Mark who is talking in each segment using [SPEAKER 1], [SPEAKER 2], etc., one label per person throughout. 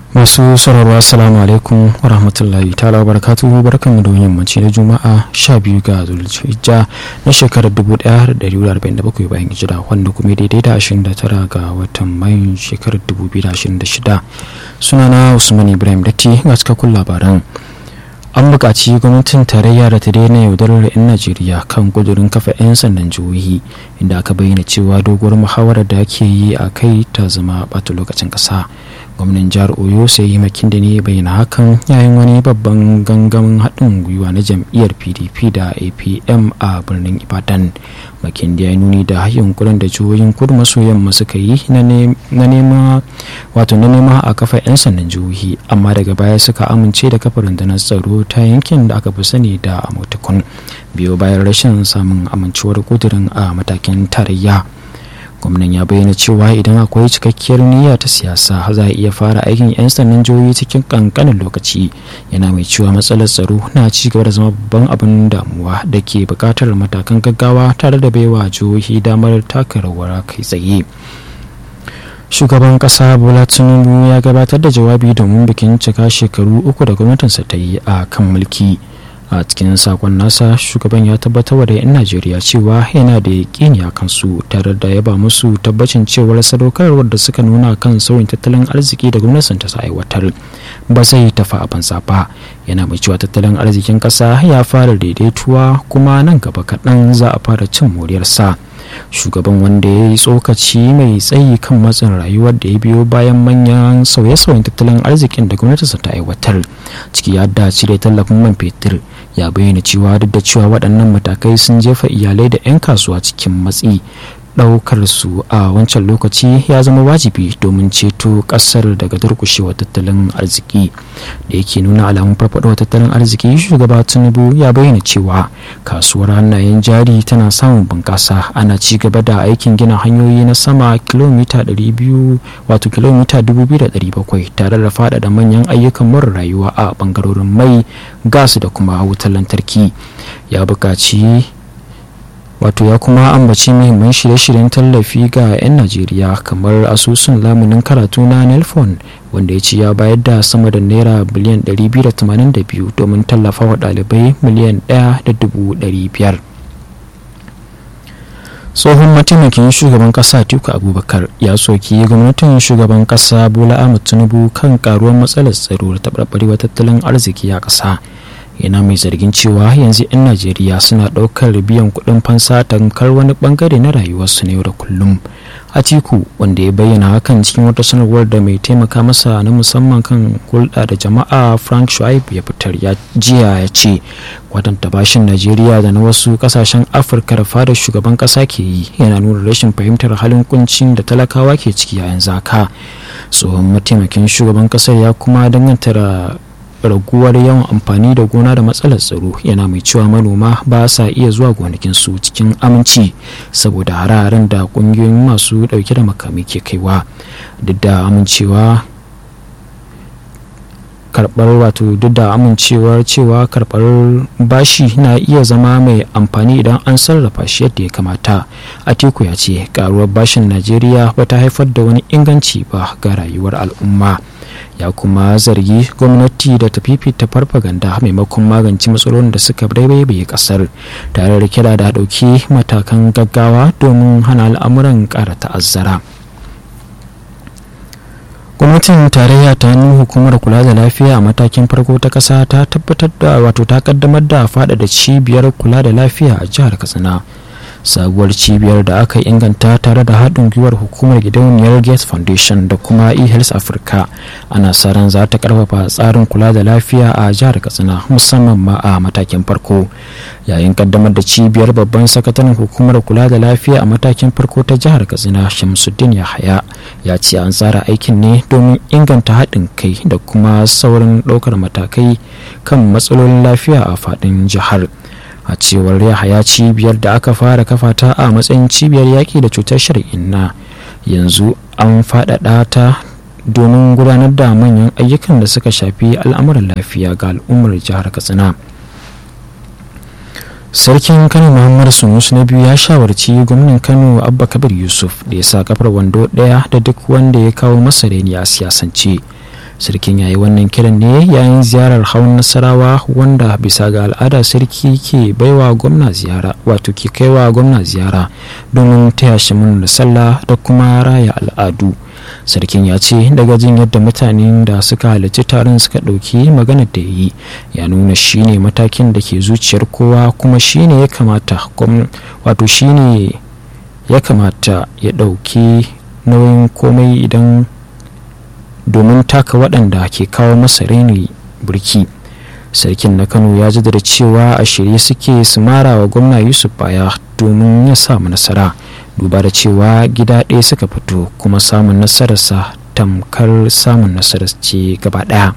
[SPEAKER 1] masu sauraro assalamu alaikum wa rahmatullahi ta'ala wa barakatuhu barkanmu da yammaci na juma'a 12 ga zulhijja na shekarar 1447 bayan hijira wanda kuma daidai da 29 ga watan mayun shekarar 2026 sunana usman ibrahim datti ga cikakkun labaran an buƙaci gwamnatin tarayya da ta daina yaudarar 'yan najeriya kan kudurin kafa 'yan sandan jihohi inda aka bayyana cewa doguwar muhawarar da ake yi a kai ta zama ɓata lokacin ƙasa gwamnan jihar oyo sai yi makin da ne bayyana hakan yayin wani babban gangamin haɗin gwiwa na jam'iyyar pdp da apm a birnin ibadan makin da ya nuni da yunkurin da jihohin kudu maso yamma suka yi na nema wato na nema a kafa 'yan sandan jihohi amma daga baya suka amince da kafa rundunar tsaro ta yankin da aka fi sani da amotikun biyo bayan rashin samun amincewar kudirin a matakin tarayya gwamnan ya bayyana cewa idan akwai cikakkiyar niyya ta siyasa za a iya fara aikin 'yan sandan jihohi cikin kankanin lokaci yana mai cewa matsalar tsaro na ci gaba da zama babban abin damuwa da ke bukatar matakan gaggawa tare da baiwa jihohi damar taka rawar kai tsaye shugaban kasa bola tinubu ya gabatar da jawabi domin bikin cika shekaru uku da gwamnatinsa ta yi a kan mulki a cikin sakon nasa shugaban ya tabbatar da 'yan najeriya cewa yana da yaƙini a kansu tare da yaba musu tabbacin cewar sadaukarwar da suka nuna kan sauyin tattalin arziki da gwamnatin ta aiwatar ba zai tafi a banza ba yana mai cewa tattalin arzikin ƙasa ya fara daidaituwa kuma nan gaba kaɗan za a fara cin moriyarsa shugaban wanda ya yi tsokaci mai tsayi kan matsin rayuwar da ya biyo bayan manyan sauye-sauyen tattalin arzikin da gwamnatinsa ta aiwatar ciki ya da cire tallafin man fetur ya bayyana cewa duk da cewa waɗannan matakai sun jefa iyalai da 'yan kasuwa cikin matsi ɗaukar su a wancan lokaci ya zama wajibi domin ceto ƙasar daga durƙushewar tattalin arziki da yake nuna alamun farfaɗowar tattalin arziki shugaba tinubu ya bayyana cewa kasuwar hannayen jari tana samun bunƙasa ana ci gaba da aikin gina hanyoyi na sama kilomita 200 wato kilomita 2,700 tare da faɗaɗa manyan ayyukan mara rayuwa a ɓangarorin mai gas da kuma wutar lantarki ya buƙaci wato ya kuma ambaci muhimman shirye-shiryen tallafi ga 'yan najeriya kamar asusun lamunin karatu na nelfon wanda ya ce ya bayar da sama da naira biliyan 282 domin tallafa wa ɗalibai miliyan 1.500 tsohon mataimakin shugaban kasa tiku abubakar ya soki gwamnatin shugaban kasa bola ahmed tinubu kan karuwar matsalar tsaro da taɓarɓarewar tattalin arziki a ƙasa yana mai zargin cewa yanzu 'yan najeriya suna ɗaukar biyan kuɗin fansa tankar wani bangare na rayuwarsu na yau da kullum atiku wanda ya bayyana hakan cikin wata sanarwar da mai taimaka masa na musamman kan hulɗa da jama'a frank shuaib ya fitar ya jiya ya ce kwatanta bashin najeriya da na wasu kasashen afirka da fadar shugaban kasa ke yi yana nuna rashin fahimtar halin kuncin da talakawa ke ciki a yanzu haka tsohon mataimakin shugaban kasar ya kuma danganta raguwar yawan amfani da gona da matsalar tsaro yana mai cewa manoma ba sa iya zuwa gonakinsu cikin aminci saboda hararen da kungiyoyin masu dauke da makami ke kaiwa duk da amincewa karbar wato duk da amincewar cewa karbar bashi na iya zama mai amfani idan an sarrafa shi yadda ya kamata atiku ya ce karuwar bashin najeriya ba ta haifar da wani inganci ba ga rayuwar al'umma ya kuma zargi gwamnati da ta fifita farfaganda maimakon magance matsalolin da suka baibaye kasar tare da kira da dauki matakan gaggawa domin hana al'amuran kara ta'azzara gwamnatin tarayya ta hannun hukumar kula da lafiya a matakin farko ta kasa ta tabbatar da wato ta kaddamar da faɗaɗa cibiyar kula da lafiya a jihar katsina sabuwar cibiyar da aka inganta tare da haɗin gwiwar hukumar gidauniyar gates foundation da kuma e-health africa ana sa ran za ta karfafa tsarin kula da lafiya a jihar katsina musamman ma a matakin farko yayin kaddamar da cibiyar babban sakataren hukumar kula da lafiya a matakin farko ta jihar katsina shamsuddin yahaya ya ce an tsara aikin ne domin inganta haɗin kai da kuma saurin ɗaukar matakai kan matsalolin lafiya a faɗin jihar a cewar yahaya cibiyar da aka fara kafa ta a matsayin cibiyar yaƙi da cutar shari'in na yanzu an faɗaɗa ta domin gudanar da manyan ayyukan da suka shafi al'amuran lafiya ga al'ummar jihar katsina sarkin kano muhammad sunusu na biyu ya shawarci gwamnan kano abba kabir yusuf da ya sa kafar wando ɗaya da duk wanda ya kawo masa reni a siyasance sarkin yayi wannan kiran ne yayin ziyarar hawan nasarawa wanda bisa ga al'ada sarki ke baiwa gwamna ziyara wato ke kaiwa gwamna ziyara domin taya shi da sallah da kuma raya al'adu sarkin ya ce daga jin yadda mutanen da suka halarci taron suka ɗauki magana da yi ya nuna shine matakin da ke zuciyar kowa kuma shine ya kamata wato shine ya kamata ya ɗauki nauyin komai idan domin taka waɗanda ke kawo masa raini burki sarkin na kano ya jaddada cewa a shirye suke su mara wa gwamna yusuf baya domin ya samu nasara duba da cewa gida ɗaya suka fito kuma samun nasararsa tamkar samun nasarar ce gaba ɗaya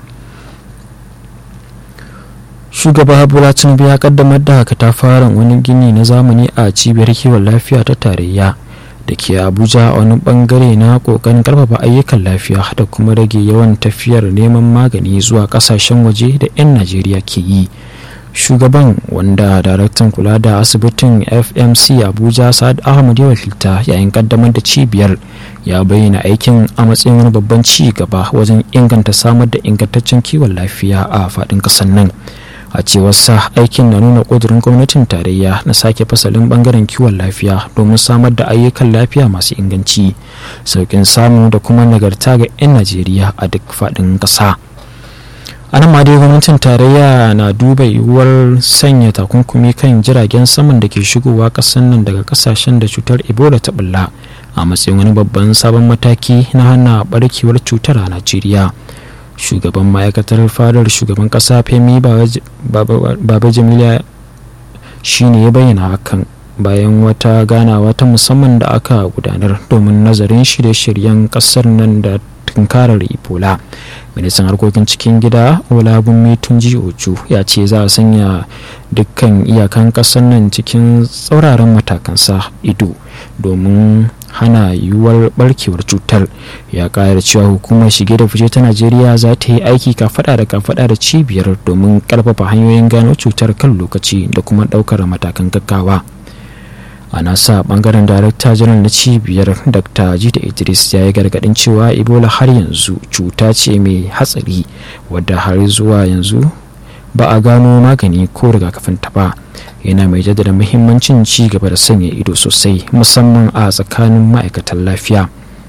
[SPEAKER 1] shugaba bola tinubu ya kaddamar da katafaren wani gini na zamani a cibiyar kiwon lafiya ta tarayya da ke abuja a wani bangare na kokarin karfafa ayyukan lafiya da kuma rage yawan tafiyar neman magani zuwa kasashen waje da 'yan najeriya ke yi shugaban wanda daraktan kula da asibitin fmc abuja sa'ad ahmad ya wakilta yayin kaddamar da cibiyar ya bayyana aikin a matsayin wani babban ci gaba wajen inganta samar da ingantaccen kiwon lafiya a faɗin ƙasar nan a cewar sa aikin na nuna ƙudurin gwamnatin tarayya na sake fasalin bangaren kiwon lafiya domin samar da ayyukan lafiya masu inganci sauƙin samu da kuma nagarta ga 'yan najeriya a duk faɗin ƙasa a nan ma dai gwamnatin tarayya na duba yiwuwar sanya takunkumi kan jiragen saman da ke shigowa ƙasar nan daga ƙasashen da cutar ebola ta bulla a matsayin wani babban sabon mataki na hana barkewar cutar a najeriya shugaban ma'aikatar fadar shugaban kasa femi baba jamila shi ne ya bayyana hakan bayan wata ganawa ta musamman da aka gudanar domin nazarin shirye-shiryen kasar nan da tunkarar ebola ministan harkokin cikin gida olabunmi tunji oju ya ce za a sanya dukkan iyakan kasar nan cikin tsauraran matakansa ido domin hana yiwuwar barkewar cutar ya kayar cewa hukumar shige da fice ta najeriya za ta yi aiki kafada da kafada da cibiyar domin karfafa hanyoyin gano cutar kan lokaci da kuma daukar matakan gaggawa a nasa bangaren darakta janar na cibiyar dr jida idris ya yi gargadin cewa ebola har yanzu cuta ce mai hatsari wadda har zuwa yanzu ba a gano magani ko rigakafin ta ba yana mai jaddada muhimmancin ci gaba da sanya ido sosai musamman a tsakanin ma'aikatan lafiya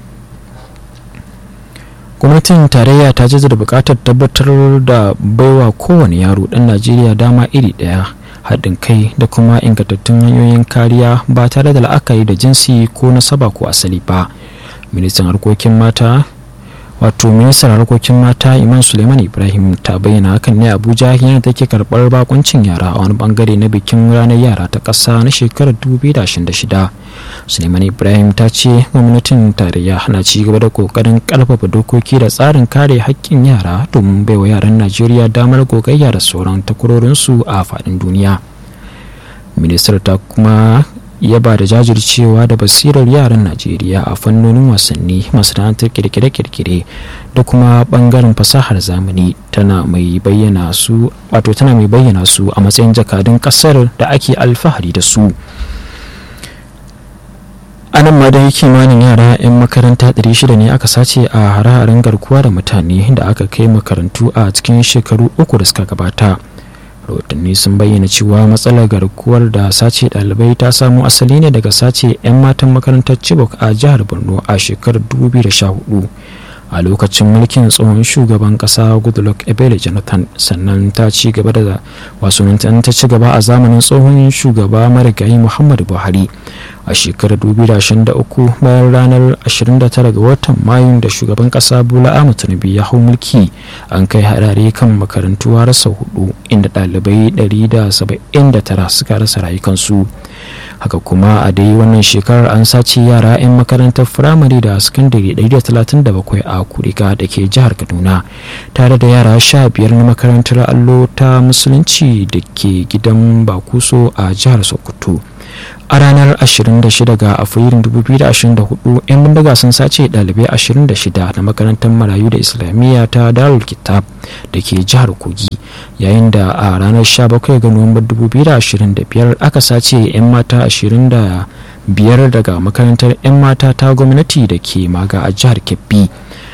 [SPEAKER 1] gwamnatin tarayya ta jaddada buƙatar tabbatar da baiwa kowane yaro ɗan najeriya dama iri ɗaya haɗin kai da kuma ingantattun hanyoyin kariya ba tare da la'akari da jinsi ko nasaba ko asali ba ministan harkokin mata wato ministan harkokin mata iman suleiman ibrahim ta bayyana hakan ne abuja yana take karbar bakuncin yara a wani bangare na bikin ranar yara ta ƙasa na shekarar 2026 suleiman ibrahim ta ce gwamnatin tarayya na ci gaba da kokarin karfafa dokoki da tsarin kare haƙƙin yara domin baiwa yaran najeriya damar gogayya da sauran takwarorinsu a faɗin duniya ministar ta kuma ya ba da jajircewa da basirar yaran najeriya a fannonin wasanni masana'antar kirkire-kirkire da kuma bangaren fasahar zamani tana mai bayyana su wato tana mai bayyana su a matsayin jakadun kasar da ake alfahari da su a nan ma dai kimanin yara 'yan makaranta 600 ne aka sace a hare-haren garkuwa da mutane da aka kai makarantu a cikin shekaru uku da suka gabata rahotanni sun bayyana cewa matsalar garkuwar da sace ɗalibai ta samo asali ne daga sace 'yan matan makarantar chibok a jihar borno a shekarar 2014 a lokacin mulkin tsohon shugaban kasa goodluck ebele jonathan sannan ta ci gaba da wasu ta ci gaba a zamanin tsohon shugaba marigayi muhammadu buhari a shekarar 2023 bayan ranar 29 ga watan mayun da shugaban kasa bola ahmed tinubu ya hau mulki an kai harare kan makarantu rasa hudu inda ɗalibai 179 suka rasa rayukansu haka kuma a dai wannan shekarar an sace yara 'yan makarantar firamare da sakandare 137 a kuriga da ke jihar kaduna tare da yara 15 na makarantar allo ta musulunci da ke gidan bakuso a jihar sokoto a ranar 26 ga afrilun 2024 'yan bindiga sun sace ɗalibai 26 na makarantar marayu da islamiyya ta darul kitab da ke jihar kogi yayin da a ranar 17 ga nuwambar 2025 aka sace 'yan mata 25 daga makarantar 'yan mata ta gwamnati da ke maga a jihar kebbi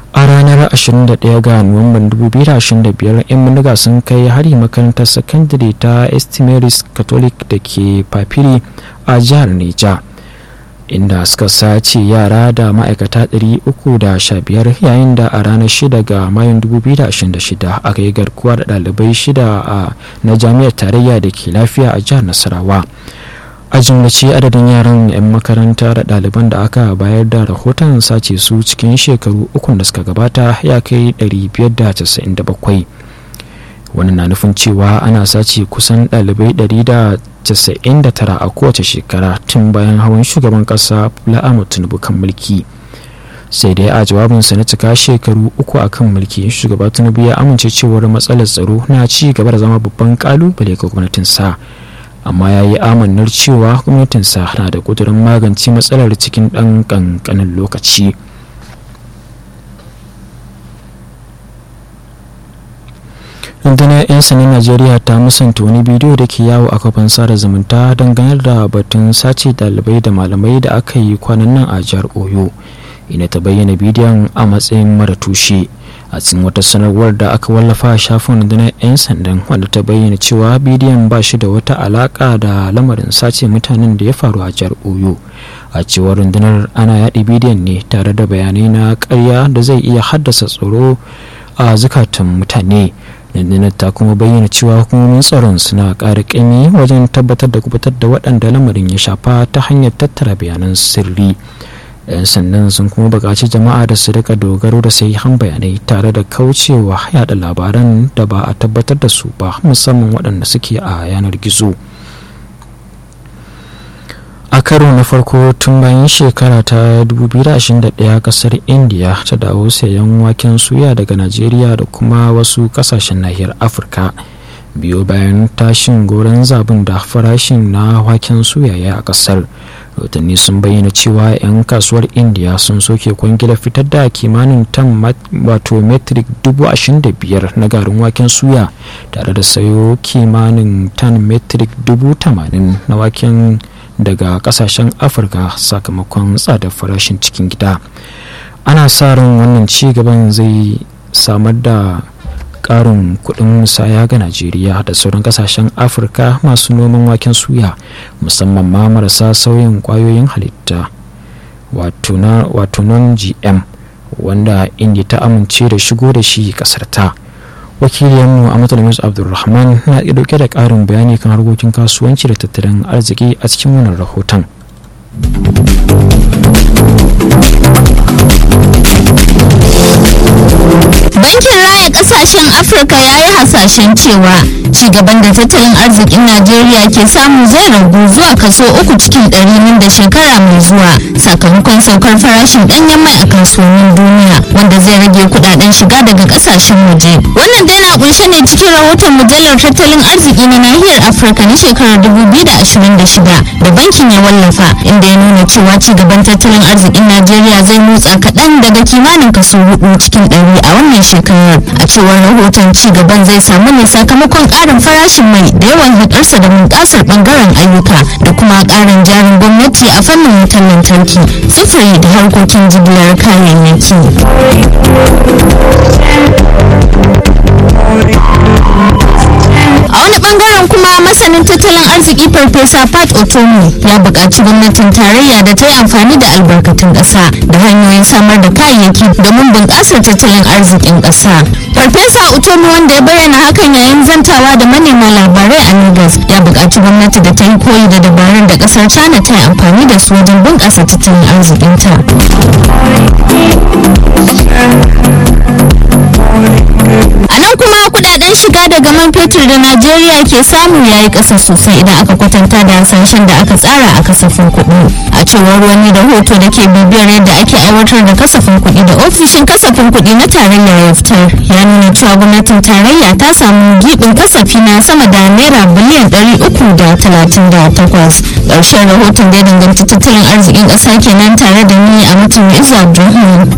[SPEAKER 1] a ranar 21 ga nuwamban 2025 'yan bindiga sun kai hari makarantar sakandare ta estimaris catholic da ke papiri a jihar neja inda suka sace yara da ma'aikata 315 yayin da a ranar 6 ga mayun 2026 aka yi garkuwa da ɗalibai shida a na jami'ar tarayya da ke lafiya a jihar nasarawa a jimlace adadin yaran 'yan makaranta da ɗaliban da aka bayar da rahoton sace su cikin shekaru ukun da suka gabata ya kai 597 wani na nufin cewa ana sace kusan ɗalibai 199 a kowace shekara tun bayan hawan shugaban ƙasa bola ahmed tinubu kan mulki sai dai a jawabinsa na cika shekaru uku a kan mulki shugaba tinubu ya amince cewar matsalar tsaro na ci gaba da zama babban kalubale ga gwamnatinsa amma ya yi amannar cewa gwamnatinsa na da ƙudurin magance matsalar cikin ɗan ƙanƙanin lokaci rundunar 'yan sanin najeriya ta musanta wani bidiyo da ke yawo a kafin sada zumunta dangane da batun sace dalibai da malamai da aka yi kwanan nan a jihar oyo ina ta bayyana bidiyon a matsayin mara tushe a cikin wata sanarwar da aka wallafa a shafin rundunar 'yan sandan wanda ta bayyana cewa bidiyon ba shi da wata alaka da lamarin sace mutanen da ya faru a jihar oyo a cewar rundunar ana yaɗi bidiyon ne tare da bayanai na karya da zai iya haddasa tsoro a zukatan mutane rundunar ta kuma bayyana cewa hukumomin tsaron suna ƙara ƙami wajen tabbatar da kubutar da waɗanda lamarin ya shafa ta hanyar tattara bayanan sirri 'yan sandan sun kuma buƙaci jama'a da su rika dogaro da sahihan bayanai tare da kaucewa yada labaran da ba a tabbatar da su ba musamman waɗanda suke a yanar gizo a karo na farko tun bayan shekara ta 2021 kasar india ta dawo sayan waken suya daga najeriya da kuma wasu kasashen nahiyar afirka biyo bayan tashin goron zabin da farashin na waken suya ya a kasar rahotanni sun bayyana cewa 'yan kasuwar india sun soke kwangila fitar da kimanin tan wato metric 25,000 na garin waken suya tare da sayo kimanin tan metric 80,000 na waken daga kasashen afirka sakamakon tsadar farashin cikin gida ana sa ran wannan ci gaban zai samar da karin kudin musaya ga najeriya da sauran kasashen afirka masu noman waken suya musamman ma marasa sauyin kwayoyin halitta wato non gm wanda inda ta amince da shigo da shi kasar ta wakiliyanmu a matalamis abdulrahman na dauke da karin bayani kan harkokin kasuwanci da tattalin arziki a cikin wannan rahoton
[SPEAKER 2] bankin raya kasashen afirka ya yi hasashen cewa cigaban da tattalin arzikin najeriya ke samu zai ragu zuwa kaso uku cikin ɗari nan da shekara mai zuwa sakamakon saukar farashin ɗanyen mai a kasuwannin duniya wanda zai rage kudaden shiga daga kasashen waje wannan dai na kunshe ne cikin rahoton mujallar tattalin arziki na nahiyar afirka na shekarar 2026 da bankin ya wallafa inda ya nuna cewa cigaban tattalin arzikin najeriya zai motsa kaɗan daga kimanin kaso hudu cikin ɗari a wannan shekarar a cewar rahoton ci gaban zai samu ne sakamakon ƙarin farashin mai da yawan haɗarsa da bunƙasar ɓangaren ayyuka da kuma ƙarin jarin gwamnati a fannin wutar lantarki sufuri da harkokin jigilar kayayyaki a wani bangaren kuma masanin tattalin arziki farfesa pat otomi ya buƙaci gwamnatin tarayya da ta yi amfani da albarkatun ƙasa da hanyoyin samar da kayayyaki domin bunƙasar tattalin arzikin ƙasa farfesa otomi wanda ya bayyana hakan yayin zantawa da manema labarai a lagos ya buƙaci gwamnati da ta yi koyi da dabarun da ƙasar china ta yi amfani da su wajen bunƙasa tattalin arzikinta a nan kuma kudaden shiga daga man fetur da najeriya ke samu ya yi ƙasa sosai idan aka kwatanta da hasashen da aka tsara a kasafin kuɗi a cewar wani rahoto da ke bibiyar yadda ake aiwatar da kasafin kuɗi da ofishin kasafin kuɗi na tarayya ya fitar ya nuna cewa gwamnatin tarayya ta samu giɓin kasafi na sama da naira biliyan ɗari uku da talatin da takwas ƙarshen rahoton da ya danganci tattalin arzikin ƙasa kenan tare da ni a mutum izu abdulrahman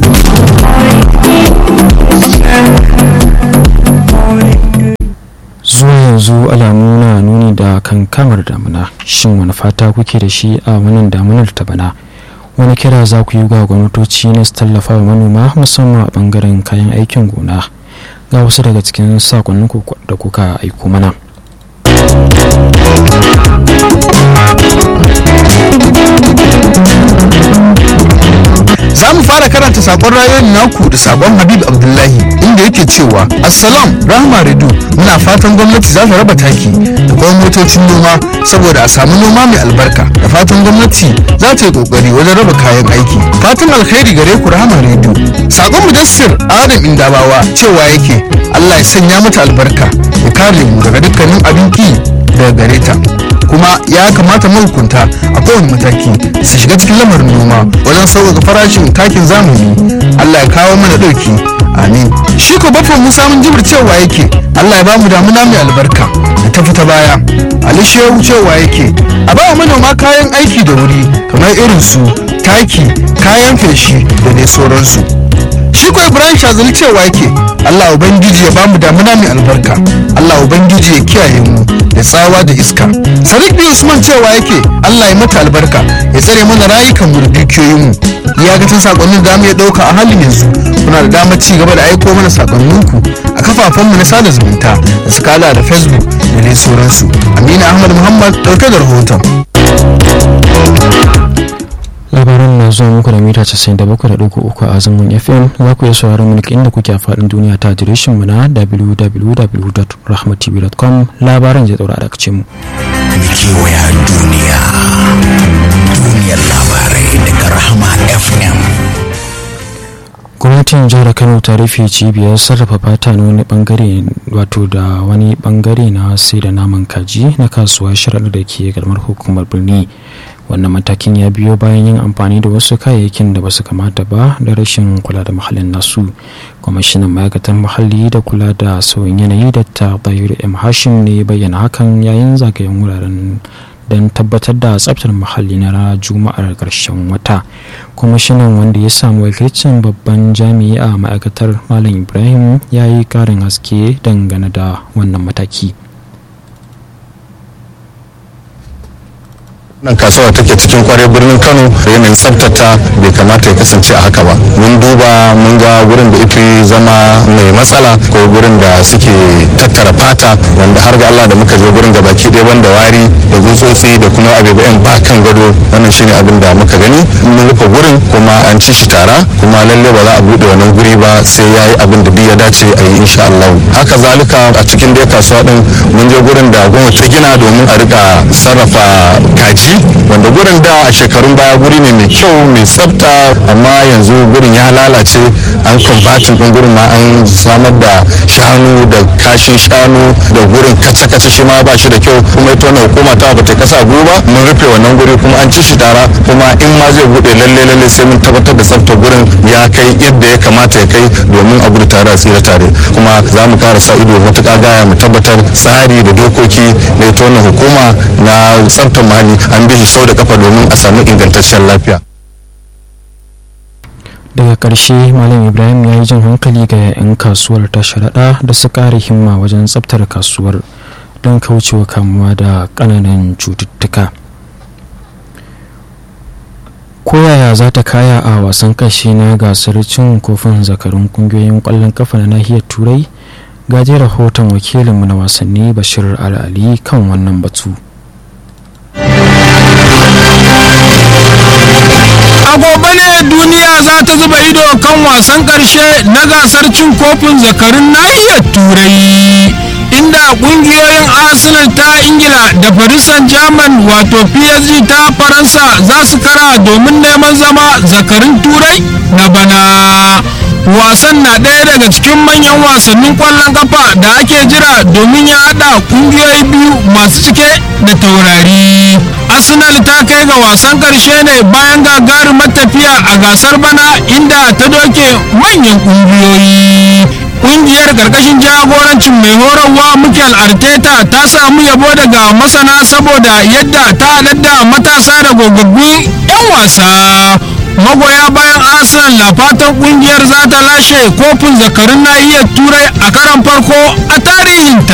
[SPEAKER 1] zuwa yanzu alamu na nuni da kankamar damuna shin wani fata kuke da shi a wannan damunar ta bana wani kira za ku yi ga gwamnatoci na su tallafa wa manoma musamman a bangaren kayan aikin gona ga wasu daga cikin sakonnin da kuka aiko mana
[SPEAKER 3] za mu fara karanta sakon rayuwar naku da sakon habib abdullahi inda yake cewa assalam rahama redu muna fatan gwamnati za ta raba taki da kuma motocin noma saboda a samu noma mai albarka da fatan gwamnati za ta yi kokari wajen raba kayan aiki fatan alkhairi gare ku rahama redu sakon mudassir adam indabawa cewa yake allah ya sanya mata albarka ya kare mu daga dukkanin abin ki daga gare ta kuma ya kamata mahukunta a kowane mataki su shiga cikin lamarin noma wajen sauƙaƙa farashin takin zamani allah ya kawo mana ɗauki amin shi ko bafa musa mun jibir cewa yake allah ya bamu damuna mai albarka da ta fita baya ali shehu cewa yake a ba manoma kayan aiki da wuri kamar irin su taki kayan feshi da dai sauransu shi ko ibrahim shazali cewa yake allah ubangiji ya bamu damuna mai albarka allah ubangiji ya kiyaye mu da tsawa da iska sadiq bin usman cewa yake allah ya mata albarka ya tsare mana rayukan mu da dukiyoyin mu iyakacin sakonnin da mu ya dauka a halin yanzu kuna da damar ci gaba da aiko mana sakonninku a kafafen mu na sada zumunta da suka hada da facebook da dai sauransu amina ahmad muhammad dauke da rahoton
[SPEAKER 1] labaran na zuwa muku da mita 97.3 a zangon fm za ku iya sauraron mu inda kuke a faɗin duniya ta adireshin mu na www.rahmatv.com labaran zai daura daga mu.
[SPEAKER 4] kewaya duniya duniyar labarai daga rahama fm
[SPEAKER 1] gwamnatin jihar kano ta rufe cibiyar sarrafa fata na wani bangare wato da wani bangare na sai da naman kaji na kasuwa sharaɗa da ke garmar hukumar birni wannan matakin ya biyo bayan yin amfani da wasu kayayyakin da basu kamata ba da rashin kula da muhallin nasu kwamishinan ma'aikatar muhalli da kula da sauyin yanayi da ta bayar m hashim ne bayyana hakan yayin zagayen wuraren don tabbatar da tsabtar muhalli na juma'ar ƙarshen wata kwamishinan wanda ya samu wakilcin babban jami'i a ma'aikatar malam ibrahim ya yi ƙarin haske dangane da wannan mataki
[SPEAKER 5] nan kasuwa take cikin kwarai birnin kano yanayin tsabtata bai kamata ya kasance a haka ba mun duba mun ga gurin da ifi zama mai matsala ko gurin da suke tattara fata wanda har ga Allah da muka je gurin da baki ɗaya banda wari da tsutsotsi da kuma abubuwan ba kan gado wannan shine abin da muka gani mun rufe gurin kuma an ci shi tara kuma lalle ba za a bude wannan guri ba sai ya yi abin da ya dace a yi insha Allah haka zalika a cikin dai kasuwa din mun je gurin da gwamnati ta gina domin a rika sarrafa kaji wanda gurin da a shekarun baya guri ne mai kyau mai tsafta amma yanzu gurin ya lalace an kwamfatin ɗin gurin ma an samar da shanu da kashin shanu da gurin kace-kace shi ma ba shi da kyau kuma ita wannan hukuma ta bata kasa guru ba mun rufe wannan guri kuma an ci shi tara kuma in ma zai bude lalle lalle sai mun tabbatar da tsaftar gurin ya kai yadda ya kamata ya kai domin a gudu tare a tsira tare kuma za mu kara sa ido matuƙa gaya mu tabbatar tsari da dokoki na ita wannan hukuma na tsaftar muhalli an bi shi sau da kafa domin a samu ingantaccen lafiya
[SPEAKER 1] daga ƙarshe malam ibrahim ya yi jan hankali ga 'yan kasuwar ta sharaɗa da su ƙara himma wajen tsabtar kasuwar don kaucewa kamuwa da ƙananan cututtuka koyaya za ta kaya a wasan ƙarshe na gasar cin kofin zakarun ƙungiyoyin ƙwallon kafa na nahiyar turai gaje rahoton wakilinmu na wasanni bashir al'ali kan wannan batu
[SPEAKER 6] a gobe ne duniya za ta zuba ido kan wasan ƙarshe na gasar cin kofin zakarun nahiyar turai inda ƙungiyoyin arsenal ta ingila da farisan german wato psg ta faransa za su kara domin neman zama zakarun turai na bana wasan na ɗaya daga cikin manyan wasannin ƙwallon kafa da ake jira domin ya haɗa ƙungiyoyi biyu masu cike da taurari arsenal ta kai ga wasan ƙarshe ne bayan gagarumar tafiya a gasar bana inda ta doke manyan ƙungiyoyi kungiyar karkashin jagorancin mai horarwa Mikel Arteta ta samu yabo daga masana saboda yadda ta haɗar da matasa da gogaggun 'yan wasa magoya bayan arsenal na fatan kungiyar za ta lashe kofin zakarun nahiyar turai a karan farko a tarihinta